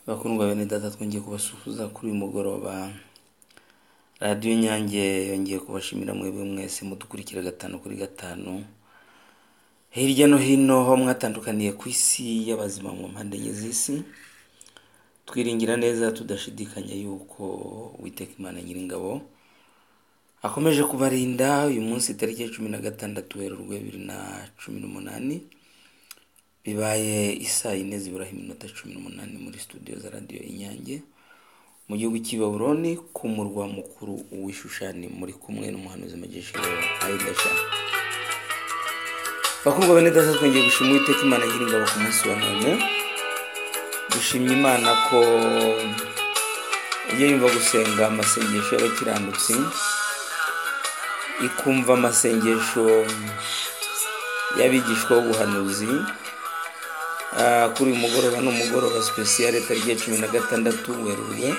Abakundwa bene data twongeye kubasuhuza kuri uyu mugoroba. Radiyo Inyange yongeye kubashimira mwebwe mwese mudukurikira gatanu kuri gatanu. Hirya no hino aho mwatandukaniye ku isi y'abazima mu mpande enye z'isi. Twiringira neza tudashidikanya yuko Uwiteka Imana Nyiringabo akomeje kubarinda uyu munsi tariki ya cumi na gatandatu Werurwe bibiri na cumi n'umunani. Bibaye isaa yine ziburaho iminota cumi n'umunani muri studio za radiyo Inyange mu gihugu cy'i Babuloni ku murwa mukuru w'i Shushani muri kumwe n'umuhanuzi majesha Aidasha. Bakundwa bene data twongeye gushima Uwiteka Imana Nyiringabo ku munsi wa none. Dushimye Imana ko iyo yumva gusenga amasengesho y'abakiranutsi ikumva amasengesho y'abigishwa b'ubuhanuzi Ah, kuri uyu mugoroba ni umugoroba sipesiyare tariki ya cumi na gatandatu werurwe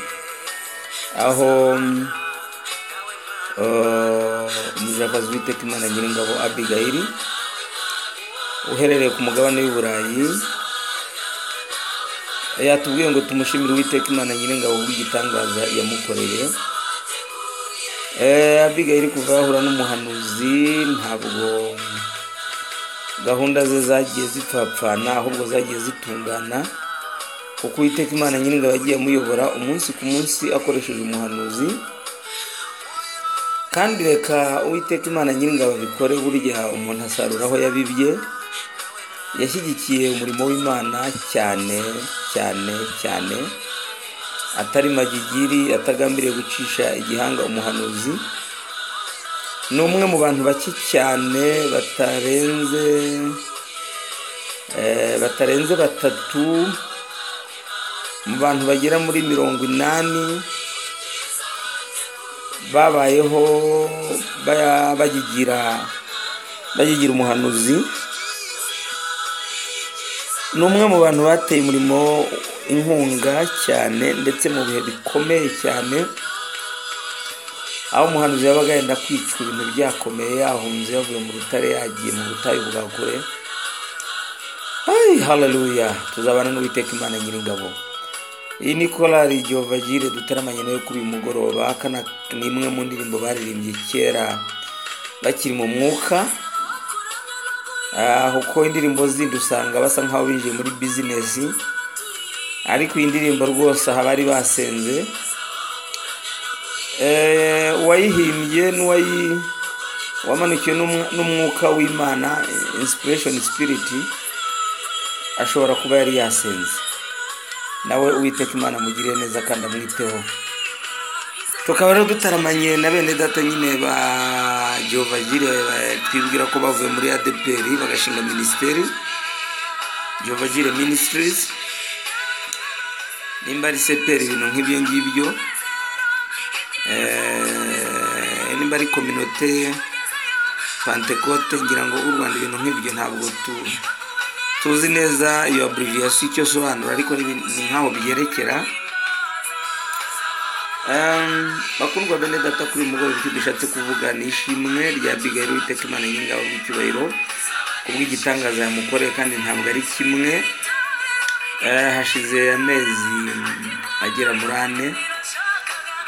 aho mm, eh, umujakazi w'iteka imana nyiringabo abigayili uherereye ku mugabane w'i burayi yatubwiye ngo tumushimire uwiteka imana nyiringabo w'igitangaza yamukoreye Eh, abigayili kuva yahura n'umuhanuzi ntabwo gahunda ze zagiye zipfapfana ahubwo zagiye zitungana kuko uwiteka imana nyiringabo yagiye amuyobora umunsi ku munsi akoresheje umuhanuzi kandi reka uwiteka imana nyiringabo abikore burya umuntu asarura aho yabibye yashyigikiye umurimo w'imana cyane cyane cyane atari magigiri atagambiriye gucisha igihanga umuhanuzi ni umwe mu bantu bake cyane batarenze eh, batarenze batatu mu bantu bagera muri mirongo inani babayeho baya- bagigira bagigira umuhanuzi ni umwe mu bantu bateye umurimo inkunga cyane ndetse mu bihe bikomeye cyane aho umuhanuzi yabaga yenda kwicwa ibintu byakomeye yahunze yavuye mu rutare yagiye mu butayu bwa kure Ay, haleluya tuzabana n'uwiteka imana nyiringabo iyi ni korali giovagire dutaramanye nayo kuri uyu mugoroba aka na- ni imwe mu ndirimbo baririmbye kera bakiri mu mwuka Ah, kuko indirimbo zindi usanga basa nk'aho binjiye muri bizinesi ariko iyi ndirimbo rwose aha bari basenze Eh, uwayihimbye n'uwayi wamanukiwe n'umwa- n'umwuka w'imana inspiration spirit ashobora kuba yari yasenze nawe uwiteka imana amugirire neza kandi amwiteho tukaba rero dutaramanye na bene data nyine ba jovagire twibwira ko bavuye muri adpr bagashinga minisiteri jovagire ministries nimba ari seperi ibintu nk'ibyo ngibyo Eh, nimba ari kominote pantekote ngira ngo u rwanda ibintu nk'ibyo ntabwo tu- tuzi neza iyo aburiviyasiyo icyo asobanura ariko ni ibintu- ni nk'aho byerekera Em, bakundwa bene data kuri uyu mugoroba icyo dushatse kuvuga ni ishimwe rya bigayiro witeka imana y'ingabo bw'icyubahiro kubw'igitangaza yamukoreye kandi ntabwo ari kimwe Eh, hashize amezi agera muri ane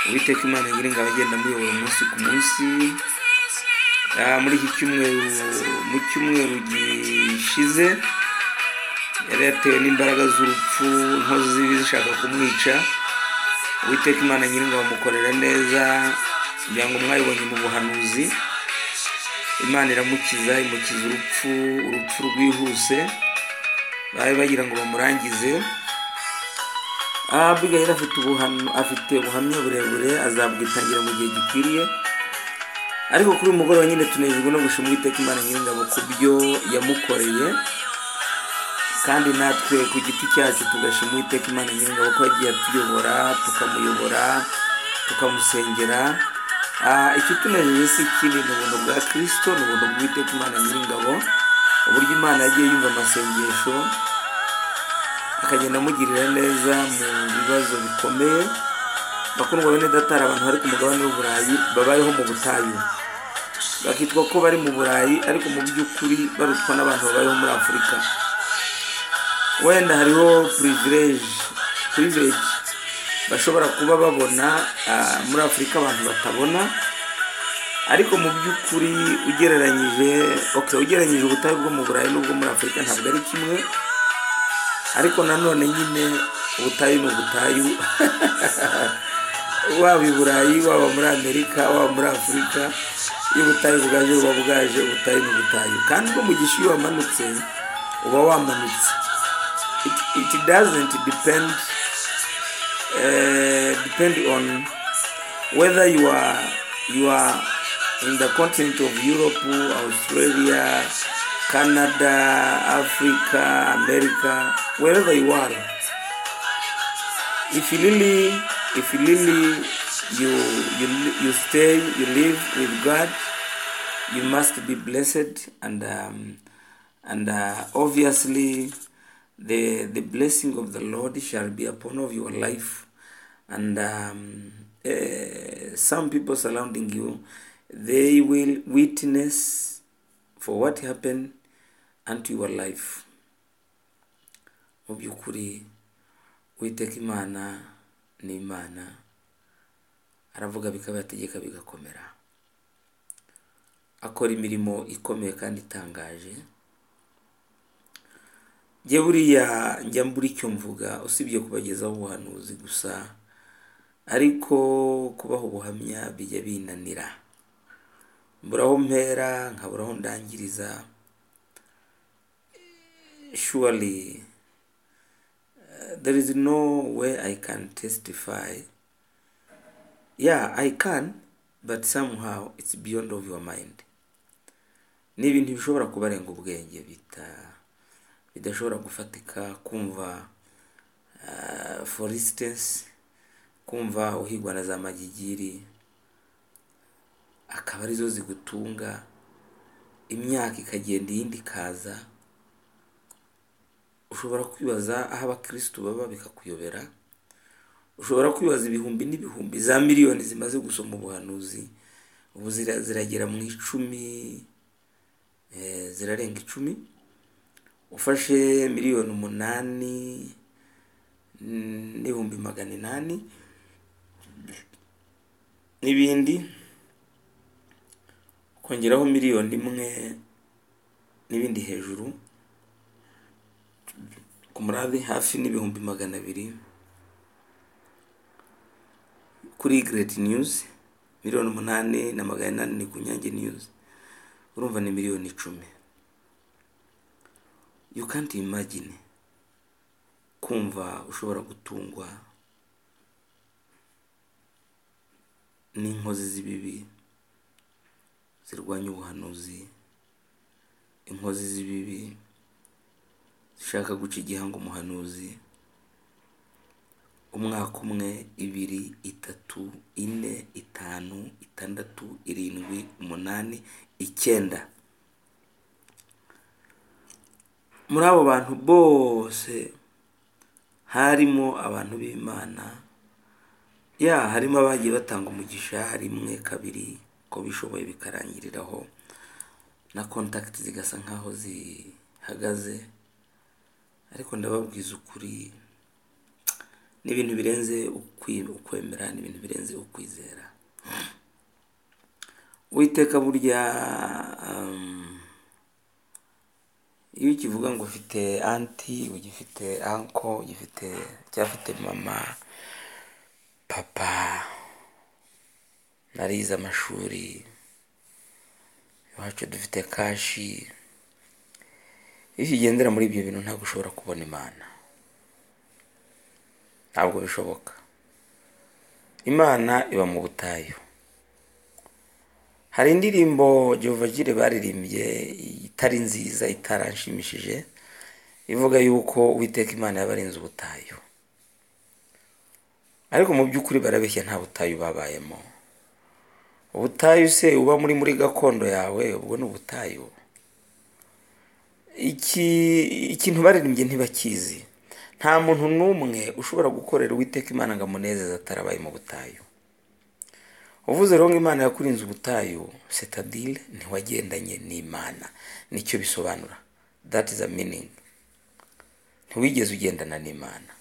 uwiteka imana nyiringabo agenda amuyobora umunsi ku munsi Ah, muri iki cyumweru mu cyumweru gishize yari yatewe n'imbaraga z'urupfu inkozi zibi zishaka kumwica uwiteka imana nyiringabo amukorera neza kugira ngo mwayibonye mu buhanuzi imana iramukiza imukiza urupfu urupfu rwihuse bari bagira ngo bamurangize Abigail afite ubuhamya afite ubuhamya burebure azabwitangira mu gihe gikwiriye ariko kuri uyu mugoroba nyine tunejejwe no gushima Uwiteka Imana Nyiringabo ku byo yamukoreye kandi natwe ku giti cyacu tugashima Uwiteka Imana Nyiringabo ko yagiye atuyobora tukamuyobora tukamusengera Ah, ikitunejeje si ikindi ni ubuntu bwa Kristo ni ubuntu bw'Uwiteka Imana Nyiringabo uburyo Imana yagiye yumva amasengesho akagenda amugirira neza mu bibazo bikomeye bakundwa bene data hari abantu bari ku mugabane w'uburayi babayeho mu butayu bakitwa ko bari mu burayi ariko mu by'ukuri barutwa n'abantu babayeho muri afurika wenda hariho purivileje puriveji bashobora kuba babona ah, muri afurika abantu batabona ariko mu by'ukuri ugereranyije okay, ugereranyije ubutayu bwo mu burayi n'ubwo muri afurika ntabwo ari kimwe ariko nanone nyine ubutayu ni ubutayu waba i burayi waba muri amerika waba muri afurika iyo ubutayu bwaje buba bwaje ubutayu ni ubutayu kandi ubwo mu gisha iyo wamanutse uba wamanutse it, it doesn't depend uh, depend on whether you are you are in the continent of Europe, Australia, Canada, Africa, America, wherever you are. If you really, if you really, you you you stay, you live with God, you must be blessed, and um, and uh, obviously, the the blessing of the Lord shall be upon of your life, and um, uh, some people surrounding you, they will witness for what happened unto your life. mu by'ukuri uwiteka imana ni imana aravuga bikabategeka bigakomera akora imirimo ikomeye kandi itangaje njye buriya njya mbura icyo mvuga usibye kubagezaho ubuhanuzi gusa ariko kubaha ubuhamya bijya binanira mburaho mpera nkaburaho ndangiriza surely there is no way I can testify. Yeah, I can, but somehow it's beyond of your mind. Ni ibintu bishobora kubarenga ubwenge bita bidashobora gufatika kumva uh, for instance kumva uhigwa na za magigiri akaba arizo zigutunga imyaka ikagenda iyindi ikaza ushobora kwibaza aho abakirisitu baba bikakuyobera ushobora kwibaza ibihumbi n'ibihumbi za miliyoni zimaze gusoma ubuhanuzi ubu zira- ziragera mu icumi eh, zirarenga icumi ufashe miliyoni umunani mm, n'ibihumbi magana inani n'ibindi kongeraho miliyoni imwe n'ibindi hejuru ku murabi hafi n'ibihumbi magana abiri kuri gireti niyuzi miliyoni umunani na magana inani ni ku nyange niyuzi urumva ni miliyoni icumi you can't imagine kumva ushobora gutungwa n'inkozi z'ibibi zirwanya ubuhanuzi inkozi z'ibibi zishaka guca igihango umuhanuzi umwaka umwe ibiri itatu ine itanu itandatu irindwi umunani icyenda muri abo bantu bose harimo abantu b'imana ya harimo abagiye batanga umugisha rimwe kabiri ko bishoboye bikarangiriraho na kontakiti zigasa nk'aho zihagaze ariko ndababwiza ukuri ni ibintu birenze ukwi- ukwemera ni ibintu birenze ukwizera witeka burya um, iyo ukivuga ngo ufite anti ugifite anko ugifite cyafite mama papa narize amashuri iwacu dufite kashi iyo ukigendera muri ibyo bintu ntabwo ushobora kubona imana ntabwo bishoboka imana iba mu butayu hari indirimbo jyovagire baririmbye itari nziza itaranshimishije ivuga yuko uwiteka imana yabarinze ubutayu ariko mu by'ukuri barabeshya nta butayu babayemo ubutayu se uba muri muri gakondo yawe ubwo ni ubutayu iki ikintu baririmbye ntibakizi nta muntu n'umwe ushobora gukorera uwiteka imana ngo amunezeze atarabaye mu butayu uvuze rero ngo imana yakurinze ubutayu setadile ntiwagendanye n'imana nicyo bisobanura that is a meaning ntiwigeze ugendana n'imana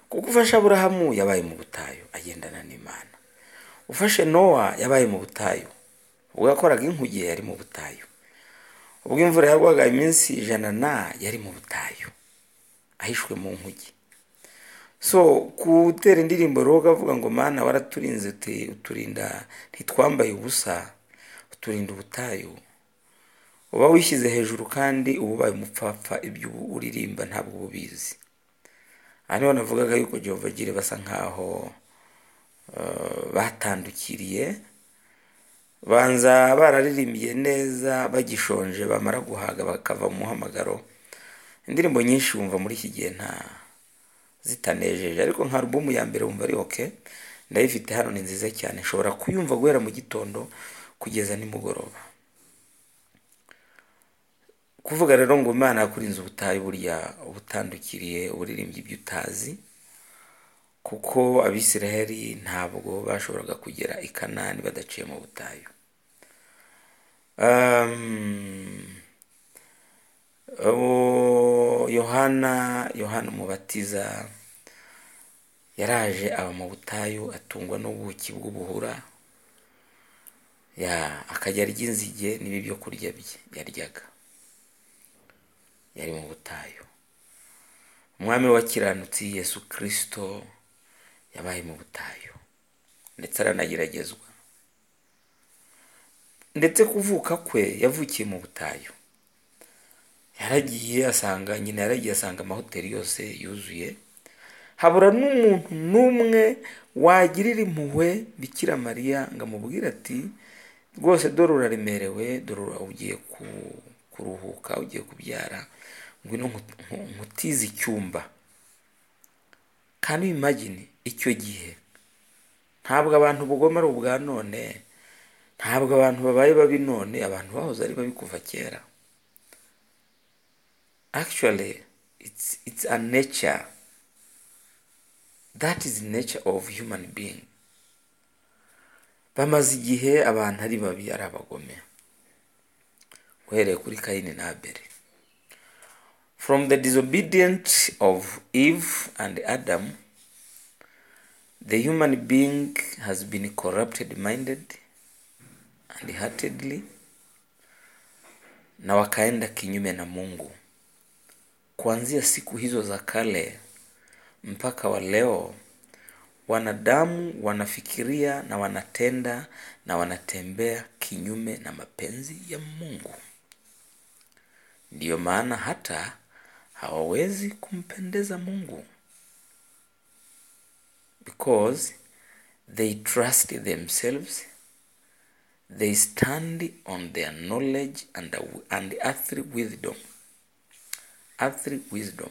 kuko ufashe aburahamu yabaye mu butayu agendana n'imana ufashe nowa yabaye mu butayu ubwo yakoraga inkuge yari mu butayu ubwo imvura yagwaga iminsi ijana na yari mu butayu ahishwe mu nkuge so gutera indirimbo rero ukavuga ngo mana waraturinze uti- uturinda ntitwambaye ubusa uturinda ubutayu uba wishyize hejuru kandi uba ubaye umupfapfa ibyo ubu uririmba ntabwo uba ubizi aha niho navugaga yuko Jehovagire basa nkaho eh, batandukiriye banza bararirimbiye neza bagishonje bamara guhaga bakava mu muhamagaro indirimbo nyinshi wumva muri iki gihe nta zitanejeje ariko nka alubumu ya mbere wumva ari oke ndayifite hano ni nziza cyane nshobora kuyumva guhera mu gitondo kugeza nimugoroba kuvuga rero ngo imana yakurinze ubutayu burya ubutandukiriye uburirimbyi ibyo utazi kuko abisiraheli ntabwo bashoboraga kugera i kanani badaciye mu butayu Um, uwo yohana yohana umubatiza yaraje aba mu butayu atungwa n'ubuki bw'ubuhura ya akajya arya inzige n'ibi byo kurya bye yaryaga yari mu butayu umwami wakiranutse yesu kirisito yabaye mu butayu ndetse aranageragezwa ndetse kuvuka kwe yavukiye mu butayu yaragiye asanga nyina yaragiye asanga amahoteli yose yuzuye habura n'umuntu n'umwe wagirira impuhwe bikira mariya ngo amubwire ati rwose dore uraremerewe dore ura- ugiye ku- kuruhuka ugiye kubyara ngwino nku- nku- nkutize icyumba kandi imagine icyo gihe ntabwo abantu ubugome ari ubwa none ntabwo abantu babaye babi none abantu bahoze ari babi kuva kera actually it's it's a nature that is nature of human being bamaze igihe abantu ari babi ari abagome uhereye kuri kayini na abeli from the disobedient of eve and adam the human being has been corrupted minded and heartedly na wakaenda kinyume na mungu kuanzia siku hizo za kale mpaka wa leo wanadamu wanafikiria na wanatenda na wanatembea kinyume na mapenzi ya mungu ndiyo maana hata hawawezi kumpendeza mungu because they trust themselves they stand on their knowledge and, and earthly wisdom earthly wisdom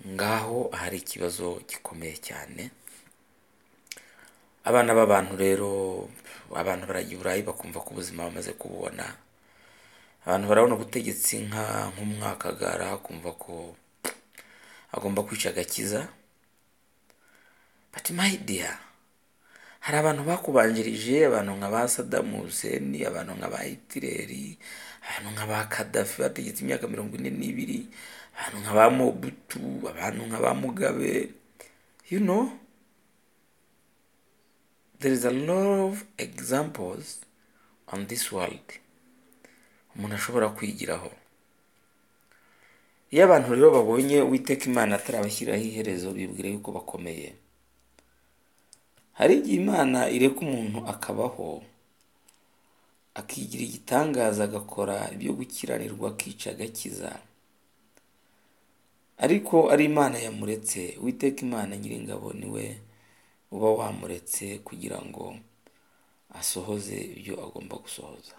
ngaho hari ikibazo gikomeye cyane abana b'abantu rero abantu baragiye burayi bakumva ko ubuzima bamaze kububona abantu barabona ubutegetsi nka nk'umwakagara akumva ko agomba kwica agakiza but my dear hari abantu bakubanjirije abantu nka ba sadamu huseni abantu nka ba hitireri abantu nka ba kadafi bategetse imyaka mirongo ine n'ibiri abantu nka ba mobutu abantu nka ba mugabe you know there is a lot of examples on this world umuntu ashobora kwigiraho iyo abantu rero babonye uwiteka imana atarabashyiriraho iherezo bibwira yuko bakomeye hari igihe imana ireka umuntu akabaho akigira igitangaza agakora ibyo gukiranirwa akica agakiza ariko ari imana yamuretse uwiteka imana nyiringabo niwe uba wamuretse kugira ngo asohoze ibyo agomba gusohoza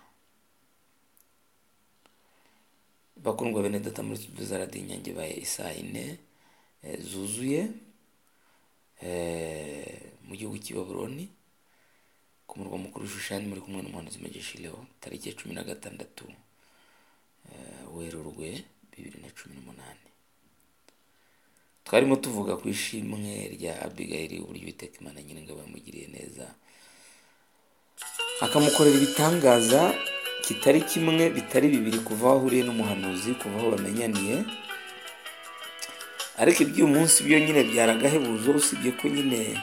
bakundwa bene data muri studio za radiyo inyange baye isaa yine eh, zuzuye eh, mu gihugu cy'i baburoni ku murwa mukuru shushani muri kumwe n'umuhanuzi megeshileho tariki ya cumi na gatandatu eh, werurwe bibiri na cumi n'umunani twarimo tuvuga ku ishimwe rya abigayiri uburyo uwiteka imana nyiringabo yamugiriye neza akamukorera ibitangaza kitari kimwe bitari bibiri kuva aho ahuriye n'umuhanuzi kuva aho bamenyaniye ariko iby'uyu munsi byo nyine byaragahebuzo usibye ko nyine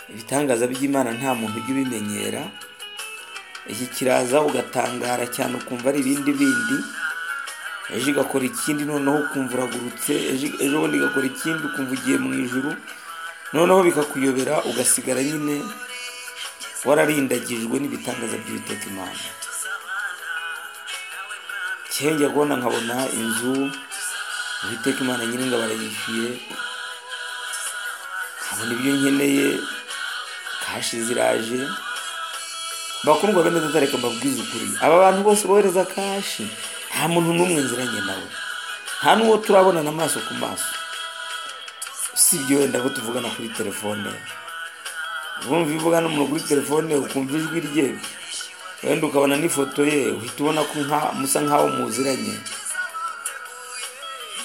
ibitangaza by'imana nta muntu ujya ubimenyera iki kiraza ugatangara cyane ukumva ari ibindi bindi ejo igakora ikindi noneho ukumva uragurutse ejo ejo bundi igakora ikindi ukumva ugiye mu ijuru noneho bikakuyobera ugasigara nyine wararindagijwe n'ibitangaza by'uwiteka imana cyenge kubona nkabona inzu uwiteka imana nyine ngo barayishyuye nkabona ibyo nkeneye kashi ziraje bakundwa bene tutareka mbabwize ukuri aba bantu bose bohereza kashi nta muntu n'umwe nziranye nawe nta n'uwo turabonana amaso ku maso usibye wenda abo tuvugana kuri telefone bumva iyo uvugana n'umuntu kuri telefone ukumva ijwi rye wenda ukabona n'ifoto ye uhita ubona ko nka- musa nk'aho muziranye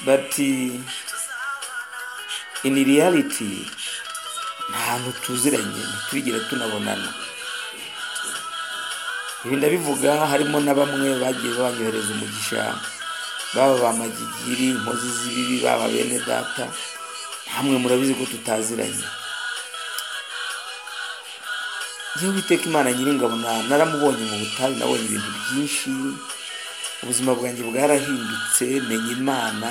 bati ini riyariti ntahantu tuziranye ntiturigere tunabonana ibi ndabivuga harimo na bamwe bagiye banyohereza umugisha baba ba magigiri inkozi z'ibibi baba bene data namwe murabizi ko tutaziranye njyewe witeka imana nyiringabo na- naramubonye mu butayu nabonye ibintu byinshi ubuzima bwanjye bwarahindutse menya imana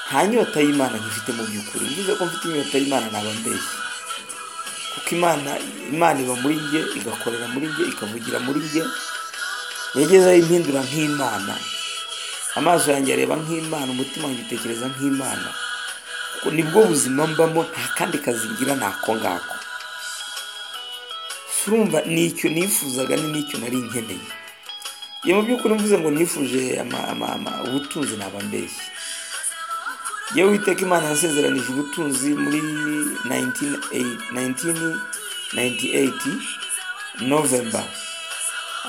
nta nyota y'imana nkifite mu by'ukuri mvuze ko mfite inyota y'imana naba mbeshye kuko imana imana iba muri njye igakorera muri njye ikavugira muri njye yagezeho impindura nk'imana amaso yanjye areba nk'imana umutima wanjye utekereza nk'imana kuko nibwo buzima mbamo nta kandi kazi ngira ni ako ngako surumva ni icyo nifuzaga ni n'icyo nari nkeneye iyo mu by'ukuri mvuze ngo nifuje ama- ama- ama- ubutunzi naba mbeshye yewe witeka imana yasezeranije ubutunzi muri 1998 novemba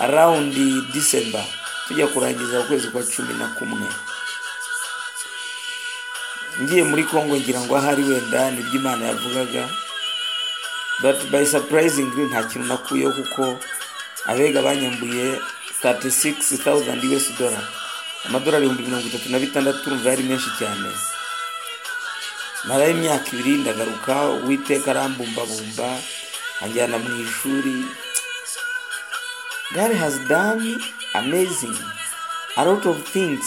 arawundi disemba tujya kurangiza ukwezi kwa cumi na kumwe ngiye muri kongo ngira ngo ahari wenda nibyo imana yavugaga but by surprisingly nta kintu nakuyeho kuko abega banyambuye 36,000 US dollar amadolari ibihumbi mirongo itatu na bitandatu urumva yari menshi cyane marayo imyaka ibiri ndagaruka uwiteka arambumbabumba anjyana mu ishuri god has done amazing a lot of things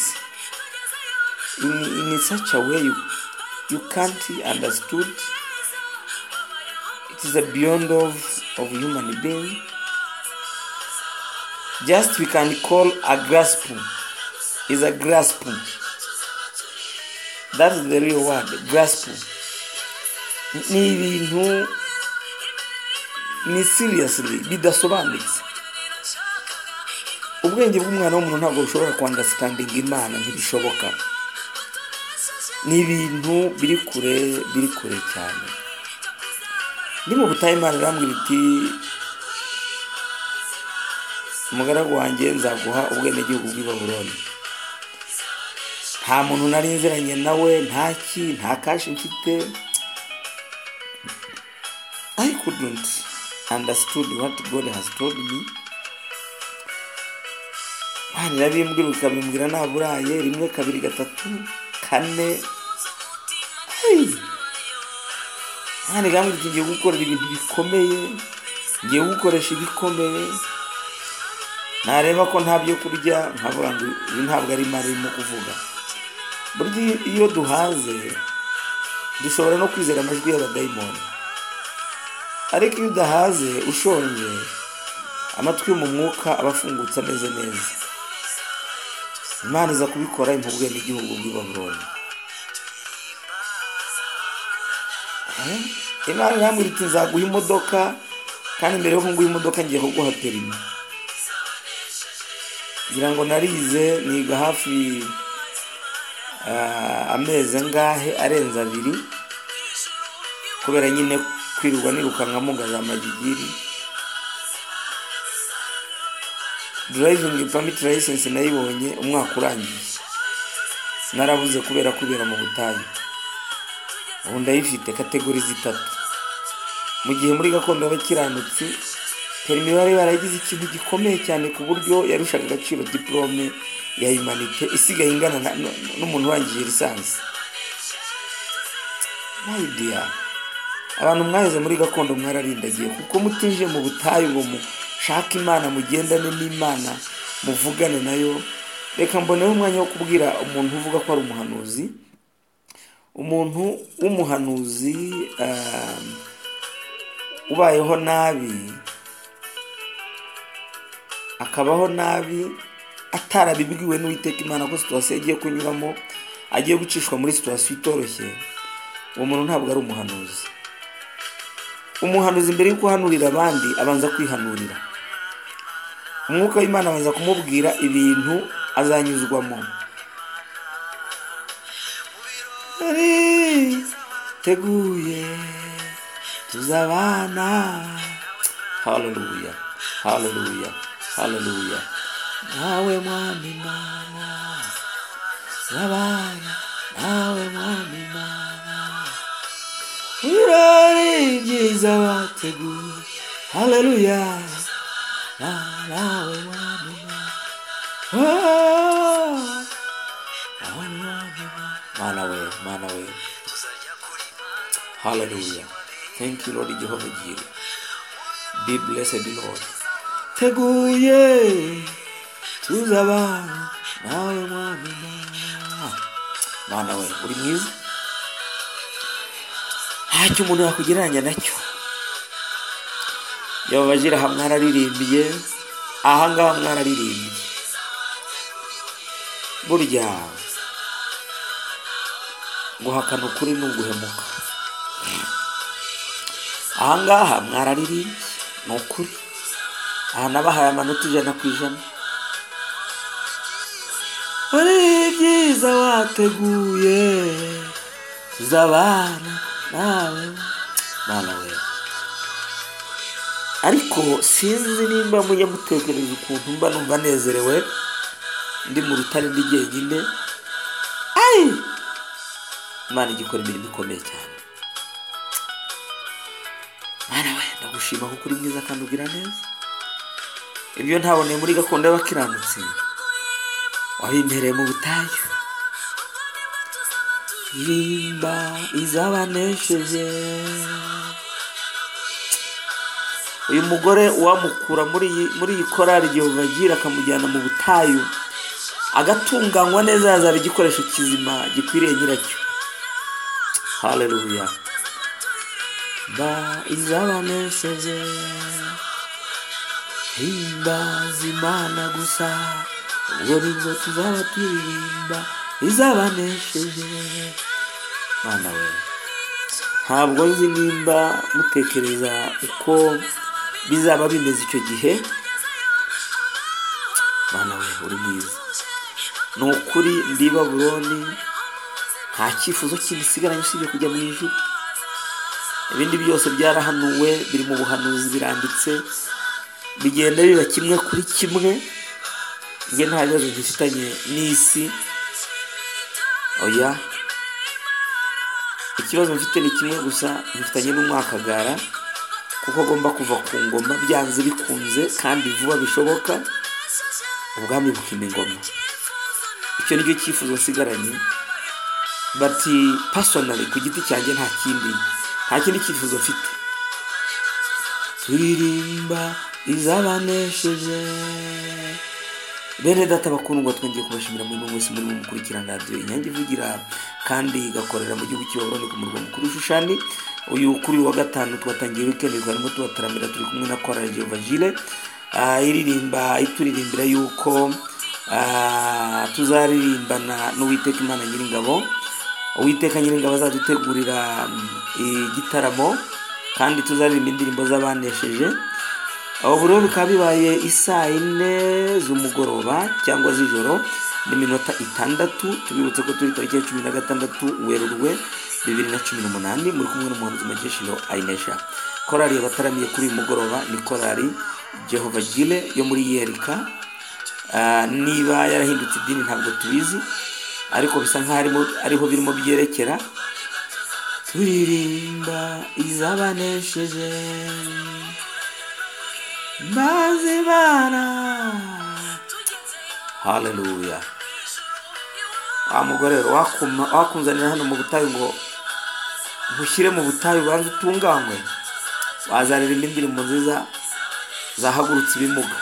in, in such a way you, you can't understood it is a beyond of, of human being just we can call a grasp is a grasp that is the real word grasp ni ibintu ni seriously bidasobanutse ubwenge bw'umwana w'umuntu ntabwo bushobora kwandasitandinga imana ntibishoboka ni ibintu biri kure biri kure cyane ndi mu butayu imana irambwira iti umugaragu wanjye nzaguha ubwenegihugu bw'i baburoni nta muntu nari nziranye nawe nta ki nta kashi mfite i couldn't understood what god has told me imana irabimbwira ukabimbwira nta buraye rimwe kabiri gatatu kane hey! imana igambwira iti ngiye gukorera ibintu bikomeye ngiye gukoresha ibikomeye nareba ko nta byo kurya nkavuga ngo ibi ntabwo ari imari irimo kuvuga burya iyo- iyo duhaze dushobora no kwizera amajwi y'abadayimoni ariko iyo udahaze ushonje amatwi yo mu mwuka aba afungutse ameze neza imana iza kubikora impubwe n'igihugu bw'i baburoni Eh, imana irambwira iti nzaguha imodoka kandi mbere yo kunguha imodoka ngiye kuguha perimi ngira ngo narize niga hafi ah, amezi angahe arenze abiri kubera nyine kwirirwa nirukankamo ngaza amagigiri driving permit license nayibonye umwaka urangiye narabuze kubera kubera mu butayu ubu ndayifite kategori zitatu mu gihe muri gakondo y'abakiranutsi perimi bari baragize ikintu gikomeye cyane ku buryo yarushaga agaciro diporome ya humanite isigaye ingana na- n- n'umuntu urangije lisansi mayidiya abantu mwaheze muri gakondo mwararindagiye kuko mutije mu butayu ngo mushake imana mugendane n'imana muvugane nayo reka mboneho umwanya wo kubwira umuntu uvuga ko ari umuhanuzi umuntu w'umuhanuzi ah, ubayeho nabi akabaho nabi atarabibwiwe n'uwiteka imana ko situwasiyo agiye kunyuramo agiye gucishwa muri situwasiyo itoroshye uwo muntu ntabwo ari umuhanuzi umuhanuzi mbere yo guhanurira abandi abanza kwihanurira umwuka w'imana abanza kumubwira ibintu azanyuzwamo teguye tuzabana haleluya haleluya haleluya nawe mwami mana zabana nawe mwami mana ibirori byiza bateguye haleluya na nawe mwami mana Ah. mana we mana we haleluya thank you lord jehova jire be blessed lord teguye tuzabana nawe mwami mana mana we uri mwiza ntacyo umuntu yakugereranya nacyo yehova jire aha mwararirimbiye ahangaha mwararirimbiye burya guhakana ukuri ni uguhemuka ahangaha mwararirimbye ni ukuri aha nabahaye amanota ijana ku ijana ari byiza wateguye tuzabana nawe mana we ariko sinzi nimba mujya mutekereza ukuntu mba numva nezerewe ndi mu rutare ndi jyenyine ayi imana igikora imirimo ikomeye cyane mwana we ndagushima kuko uri mwiza kandi ugira neza ibyo ntaboneye muri gakondo y'abakiranutsi wabimpereye mu butayu rimba izabanesheje uyu mugore uwamukura muri iyi- muri iyi korari igihe bagira akamujyana mu butayu agatunganywa neza yazaba igikoresho kizima gikwiriye nyiracyo haleluya ba izabanesheje himbaza imana gusa ubwo nibwo tuzaba turirimba izabanesheje mana we ntabwo nzi nimba mutekereza uko bizaba bimeze icyo gihe mana we uri mwiza ni ukuri ndi i babuloni nta cyifuzo kibisigaranye usibye kujya mu ijuru ibindi byose byarahanuwe biri mu buhanuzi biranditse bigenda biba kimwe kuri kimwe njye nta bibazo bifitanye n'isi oya ikibazo mfite ni kimwe gusa bifitanye n'umwakagara kuko agomba kuva ku ngoma byanze bikunze kandi vuba bishoboka ubwami bukima ingoma icyo ni cyo cyifuzo nsigaranye bati pasonari ku giti cyanjye nta kindi nta kindi cyifuzo mfite turirimba izabanesheje bene data bakundwa twongeye kubashimira muri bumwe wese muri mu mukurikirana radiyo inyange ivugira kandi igakorera mu gihugu cy'abaroni ku murwa mukuru Shushani uyu kuri uyu wa gatanu twatangiye wikendi twarimo tubataramira turi kumwe na korali jehova jire Ah, iririmba ituririmbira yuko ah, tuzaririmbana n'uwiteka imana nyiringabo uwiteka nyiringabo azadutegurira mm, igitaramo kandi tuzaririmba indirimbo z'abanesheje aho buri bikaba bibaye isaa yine z'umugoroba cyangwa z'ijoro n'iminota itandatu tubibutse ko turi tariki ya cumi na gatandatu werurwe bibiri na cumi n'umunani muri kumwe n'umuhanzi mageshiro ayinesha korali yabataramiye kuri uyu mugoroba ni korali jehova jile yo muri yerika Ah, niba yarahindutse idini ntabwo tubizi ariko bisa nkaho arimo- ariho birimo byerekera turirimba izabanesheje maze imana haleluya wa mugore rero wakuma- wakunzanira hano mu butayu ngo bushyire mu butayu ubanze utunganywe wazaririmba indirimbo nziza zahagurutse ibimuga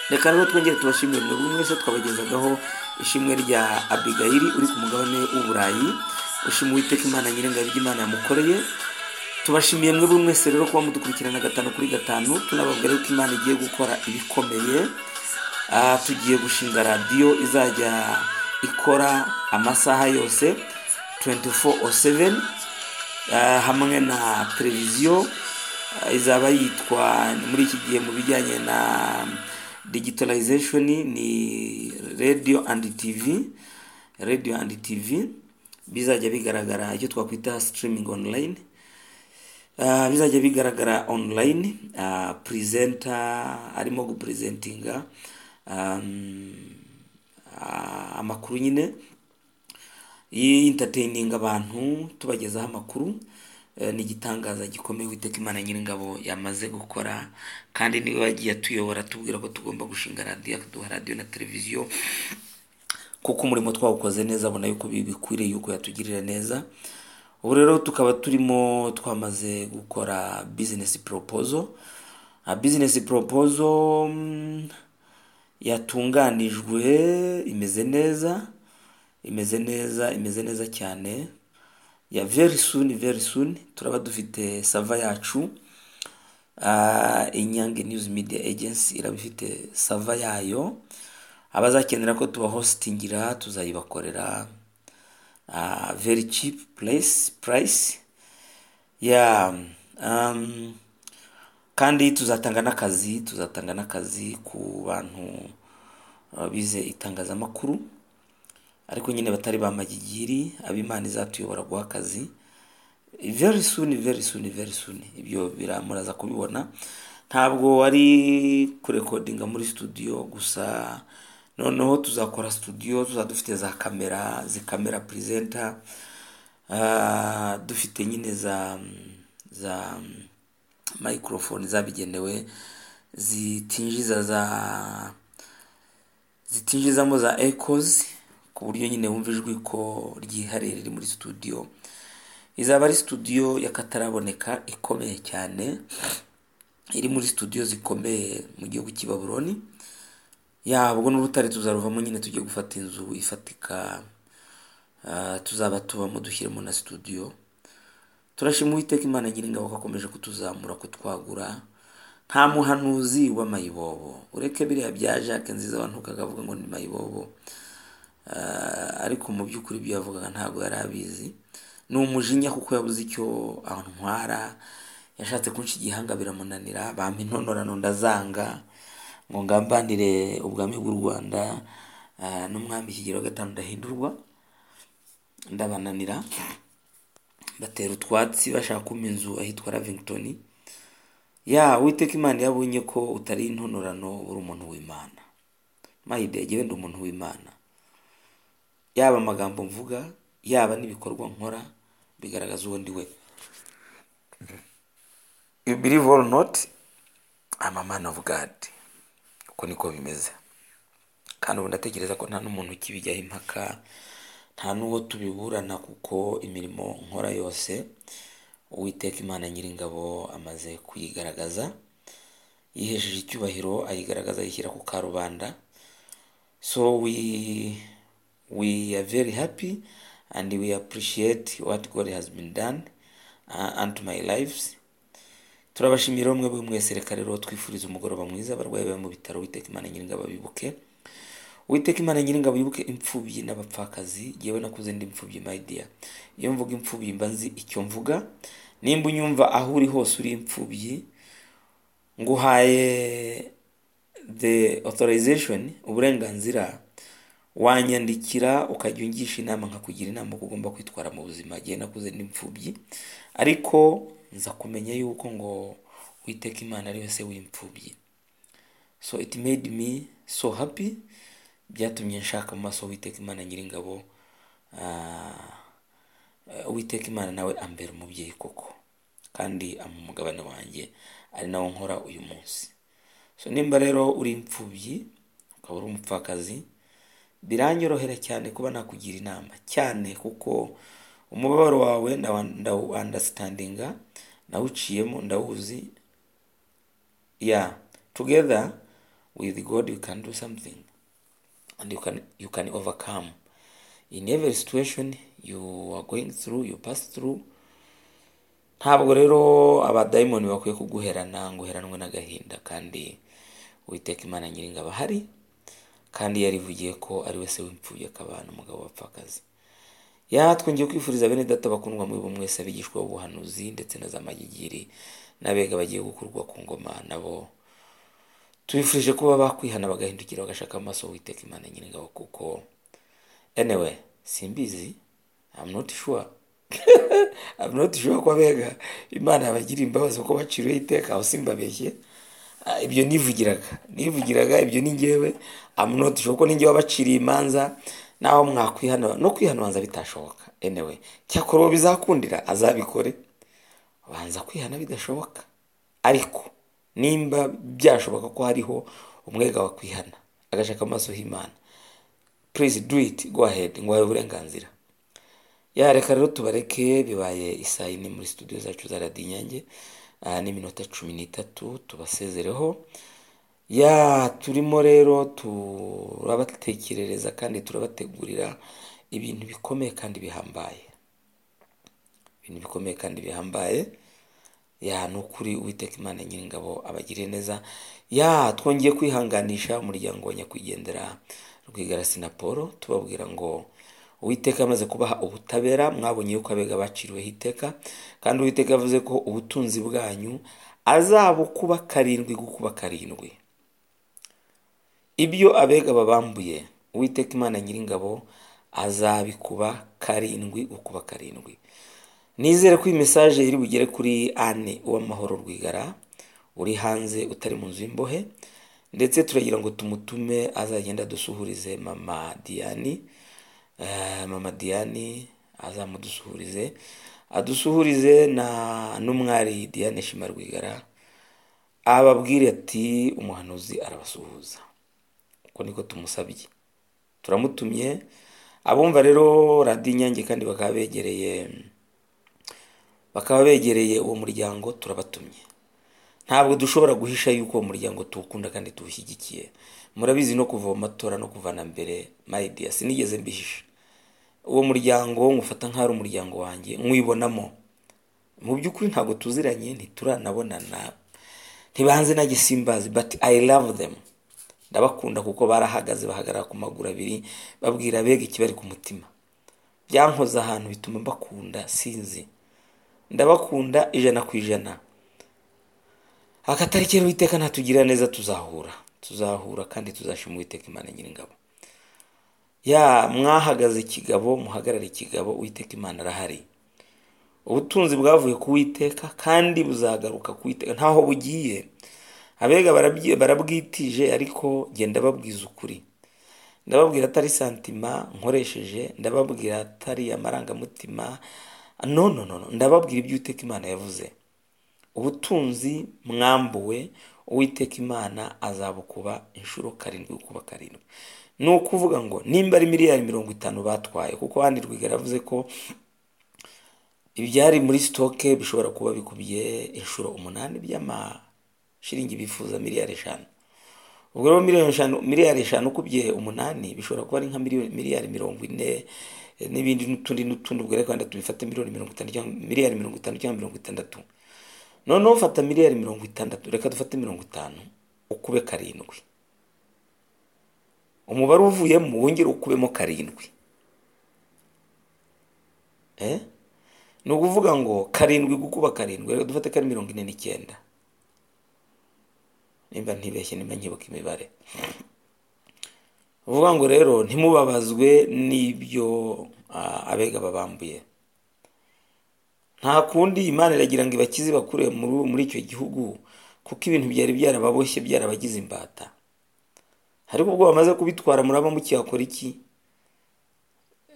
reka rero twongere tubashimire mwebwe mwese twabagezagaho ishimwe rya abigayiri uri ku mugabane w'uburayi ushima uwiteka imana nyir'ingabo ry'imana yamukoreye tubashimiye mwebwe mwese rero kuba mudukurikirana gatanu kuri gatanu tunababwira yuko imana igiye gukora ibikomeye Ah, tugiye gushinga radiyo izajya ikora amasaha yose 24/7 Ah, hamwe na televiziyo ah, izaba yitwa muri iki gihe mu bijyanye na digitalization ni radio and tv radio and tv bizajya bigaragara icyo twakwita streaming online Ah, bizajya bigaragara online Ah, presenter arimo gupresentinga um, ah, amakuru nyine yintertaining abantu tubagezaho amakuru Eh, ni igitangaza gikomeye witeka imana nyir'ingabo yamaze gukora kandi niwe wagiye atuyobora atubwira ko tugomba gushinga radiyo akaduha radiyo na televiziyo kuko umurimo twawukoze neza abona yuko bikwiriye yuko yatugirira neza ubu rero tukaba turimo twamaze gukora bizinesi poropozo bizinesi poropozo yatunganijwe imeze neza imeze neza imeze neza cyane ya very soon very soon turaba dufite sava yacu Ah, inyange news media agency iraba ifite sava yayo abazakenera ko tubahositingira tuzayibakorera uh, very cheap place price yeah um, kandi tuzatanga n'akazi tuzatanga n'akazi ku bantu uh, bize itangazamakuru ariko nyine batari ba magigiri ab'imana izatuyobora guha akazi very soon very soon very soon ibyo biramuraza kubibona ntabwo ari kurekodinga muri studio gusa noneho tuzakora studio tuzaba dufite za kamera zi kamera presenter Ah, dufite nyine za za microphone zabigenewe zitinjiza za zitinjizamo za echoes ku buryo nyine wumva ijwi ko ryihariye riri muri studio izaba ari studio y'akataraboneka ikomeye cyane iri muri studio zikomeye mu gihugu cy'i Babuloni yabwo n'urutare tuzaruvamo nyine tugiye gufata inzu ifatika ah, tuzaba tubamo dushyiremo na studio turashima uwiteka imana nyiringabo ko akomeje kutuzamura kutwagura nta muhanuzi w'amayibobo ureke biriya bya jacques nziza abantu ukagavuga ngo ni mayibobo Ah, ariko mu by'ukuri ibyo yavugaga ntabwo yari abizi ni umujinya kuko yabuze icyo antwara yashatse kunca igihanga biramunanira bampa intonorano ndazanga ngo ngambanire ubwami bw'u rwanda ah, n'umwami kigero wa gatanu ndahindurwa ndabananira batera utwatsi bashaka kumpa inzu ahitwa ravington ya uwiteka imana yabonye ko utari intonorano uri umuntu w'imana mahidege wenda umuntu w'imana yaba amagambo mvuga yaba n'ibikorwa nkora bigaragaza uwo ndi we you believe or not I'm a man of God uko niko bimeze kandi ubu ndatekereza ko nta n'umuntu ukibijyaho impaka nta n'uwo tubiburana kuko imirimo nkora yose uwiteka imana nyir'ingabo amaze kuyigaragaza yihesheje icyubahiro ayigaragaza ayishyira ku karubanda so we we are very happy and we appreciate what God has been done uh, unto my lives turabashimira umwe buri mwese reka rero twifuriza umugoroba mwiza abarwayi bari mu bitaro witeka imana nyiringabo bibuke witeka imana nyiringabo yibuke imfubyi n'abapfakazi yewe nakuze ndi imfubyi my dear iyo mvuga imfubyi mba nzi icyo mvuga nimba unyumva aho uri hose uri imfubyi nguhaye the authorization uburenganzira wanyandikira ukajya ungisha inama nkakugira inama uko ugomba kwitwara mu buzima igihe nakuze n'imfubyi ariko nza kumenya yuko ngo witeka imana ari wese w'imfubyi so it made me so happy byatumye nshaka mu maso witeka imana nyiringabo ah, eh, uwiteka imana nawe ambera umubyeyi koko kandi ama umugabane wanjye ari nawo nkora uyu munsi so nimba rero uri imfubyi ukaba uri umupfakazi biranyorohera cyane kuba nakugira inama cyane kuko umubabaro wawe ndawa- ndawuandastandinga ndawuciyemo ndawuzi yeah together with god you can do something and you can you can overcome in every situation you are going through you pass through ntabwo rero abadayimoni bakwiye kuguherana ngo uheranwe n'agahinda kandi uwiteka imana nyiringa aba ahari kandi yarivugiye ko ari we se w'imfubyi akabana umugabo wapfakazi yatwongeye kwifuriza bene data bakundwa muri bumwe wese abigishwa b'ubuhanuzi ndetse na za magigiri n'abega bagiye gukurwa ku ngoma nabo tubifurije kuba bakwihana bagahindukira bagashaka amaso uwiteka imana nyiringabo kuko anyway simbizi I'm not sure I'm not sure ko abega imana yabagira imbabazi kuko baciriwe iteka aho simbabeshye Ah, ibyo nivugiraga nivugiraga ibyo ni ngewe I'm not sure ko ningewe wabaciriye imanza naho mwakwihana no kwihanuranza bitashoboka anyway cyakora uwo bizakundira azabikore banza kwihana bidashoboka ariko nimba byashoboka ko hariho umwega wakwihana agashaka amaso h'imana please do it go ahead ngo wawe uburenganzira ya reka rero tubareke bibaye isaa yine muri studio zacu za radiyo inyange ah, n'iminota cumi n'itatu tubasezereho ya turimo rero turabatekerereza kandi turabategurira ibintu bikomeye kandi bihambaye ibintu bikomeye kandi bihambaye ya ni ukuri uwiteka imana nyiringabo abagire neza ya twongeye kwihanganisha umuryango wa nyakwigendera rwigara sinaporo tubabwira ngo uwiteka amaze kubaha ubutabera mwabonye yuko abega baciriweho iteka kandi uwiteka yavuze ko ubutunzi bwanyu azabukuba karindwi gukuba karindwi ibyo abega babambuye uwiteka imana nyiringabo azabikuba karindwi gukuba karindwi nizere ko iyi mesaje iri bugere kuri ane uw'amahoro rwigara uri hanze utari mu nzu y'imbohe ndetse turagira ngo tumutume azagenda dusuhurize mama diyani Eh, mama diyani azamudusuhurize adusuhurize na n'umwari diyane shima rwigara ababwire ati umuhanuzi arabasuhuza uko niko tumusabye turamutumye abumva rero radiyo inyange kandi bakaba begereye bakaba begereye uwo muryango turabatumye ntabwo dushobora guhisha yuko uwo muryango tuwukunda kandi tuwushyigikiye murabizi no kuva mu matora no kuvana mbere mayidiya sinigeze mbihisha uwo muryango nkufata nk'aho ari umuryango wanjye nywibonamo mu by'ukuri ntabwo tuziranye ntituranabonana ntibanze nanjye simbazi but i love them ndabakunda kuko barahagaze bahagarara ku maguru abiri babwira abega ikibari ku mutima byankoze ahantu bituma mbakunda sinzi ndabakunda ijana ku ijana akatarikira uwiteka natugirira neza tuzahura tuzahura kandi tuzashima uwiteka imana nyiringabo ya mwahagaze ikigabo muhagarare ikigabo uwiteka imana arahari ubutunzi bwavuye ku witeka kandi buzagaruka ku witeka ntaho bugiye abega barabyi- barabwitije ariko genda babwiza ukuri ndababwira atari santima nkoresheje ndababwira atari amarangamutima no no no no, ndababwira ibyo uwiteka imana yavuze ubutunzi mwambuwe uwiteka imana azabukuba inshuro karindwi kuba karindwi ni ukuvuga ngo nimba ari miliyari mirongo itanu batwaye kuko handi rwigara yavuze ko ibyari muri sitoke bishobora kuba bikubye inshuro umunani by'amashiringi bifuza miliyari eshanu ubwo rero miliyoni eshanu miliyari eshanu ukubye umunani bishobora kuba ari nka miliyoni- miliyari mirongo ine eh, n'ibindi n'utundi n'utundi ubwo rero kandi tubifate miliyoni mirongo itanu cyangwa miliyari mirongo itanu cyangwa mirongo itandatu noneho fata miliyari mirongo itandatu reka dufate mirongo itanu ukube karindwi umubare uvuyemo wongere ukubemo karindwi Eh? ni ukuvuga ngo karindwi gukuba karindwi reka dufate ko ari mirongo ine n'icyenda nimba ntibeshye nimba nkibuka imibare uvuga ngo rero ntimubabazwe n'ibyo ah, abega babambuye nta kundi imana iragira ngo ibakize ibakure muri muri icyo gihugu kuko ibintu byari byarababoshye byarabagize imbata ariko ubwo bamaze kubitwara muraba mukiyakora iki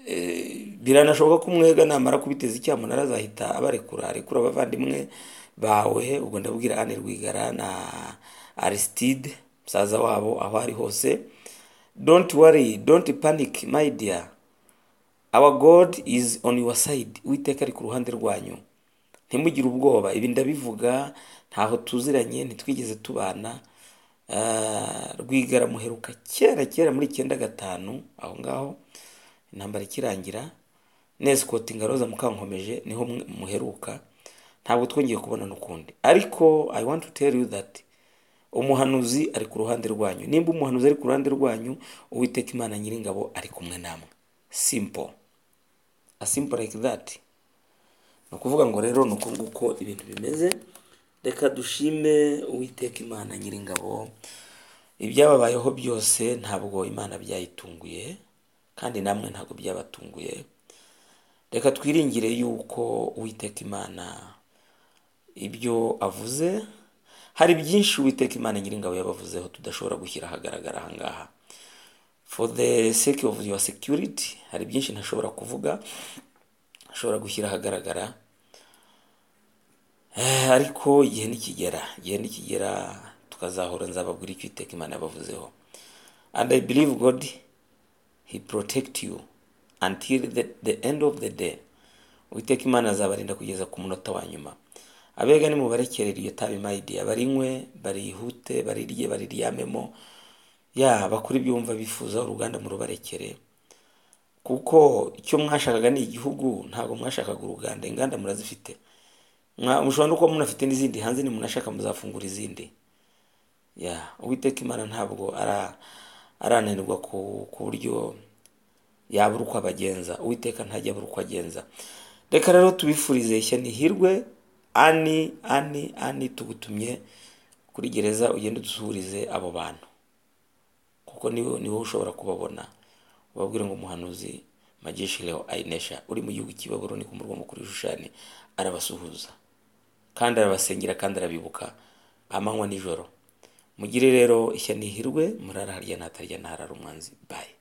Eh, biranashoboka ko umwega namara kubiteza icyamunara azahita abarekura arekura abavandimwe bawe ubwo ndabwira ane rwigara na arisitide musaza wabo aho ari hose don't worry don't panic my dear our god is on your side uwiteka ari ku ruhande rwanyu ntimugire ubwoba ibi ndabivuga ntaho tuziranye ntitwigeze tubana Ah, rwigara muheruka kera kera muri icyenda gatanu aho ngaho intambara ikirangira neza ikoti ngaroza mukankomeje niho mwe- muheruka ntabwo twongeye kubonana ukundi ariko i want to tell you that umuhanuzi ari ku ruhande rwanyu nimba umuhanuzi ari ku ruhande rwanyu uwiteka imana nyiringabo ari kumwe namwe simple a simple like that ni ukuvuga ngo rero ni uko nguko ibintu bimeze reka dushime uwiteka imana nyiringabo ibyababayeho byose ntabwo imana byayitunguye kandi namwe ntabwo byabatunguye reka twiringire yuko uwiteka imana ibyo avuze hari byinshi uwiteka imana nyiringabo yabavuzeho tudashobora gushyira ahagaragara ahangaha for the sake of your security hari byinshi ntashobora kuvuga ashobora gushyira ahagaragara Eh, ariko igihe nikigera igihe nikigera tukazahora nzababwira icyo iteka imana yabavuzeho and i believe god he protect you until the, the end of the day uwiteka imana azabarinda kugeza ku munota wa nyuma abega nimubarekerera iyo tabi mayidiya barinywe barihute barirye bariryamemo ya bakora ibyumva bifuza uruganda murubarekere kuko icyo mwashakaga ni igihugu ntabwo mwashakaga uruganda inganda murazifite Mwa- mushobora no kuba munafite n'izindi hanze nimunashaka muzafungura izindi ya uwiteka imana ntabwo ara- arananirwa ku ku buryo yabura uko abagenza uwiteka ntajya abura uko agenza reka rero tubifurize ishya n'ihirwe ani ani ani tugutumye kuri gereza ugende udusuhurize abo bantu kuko ni wowe ni wowe ushobora kubabona ubabwire ngo umuhanuzi majeshi leo ayinesha uri mu gihugu cy'ibaburoni ku murwa mukuru w'ishushani arabasuhuza kandi arabasengera kandi arabibuka amanywa n'ijoro mugire rero ishya n'ihirwe murara harya ntatarya ntarara umwanzi bayi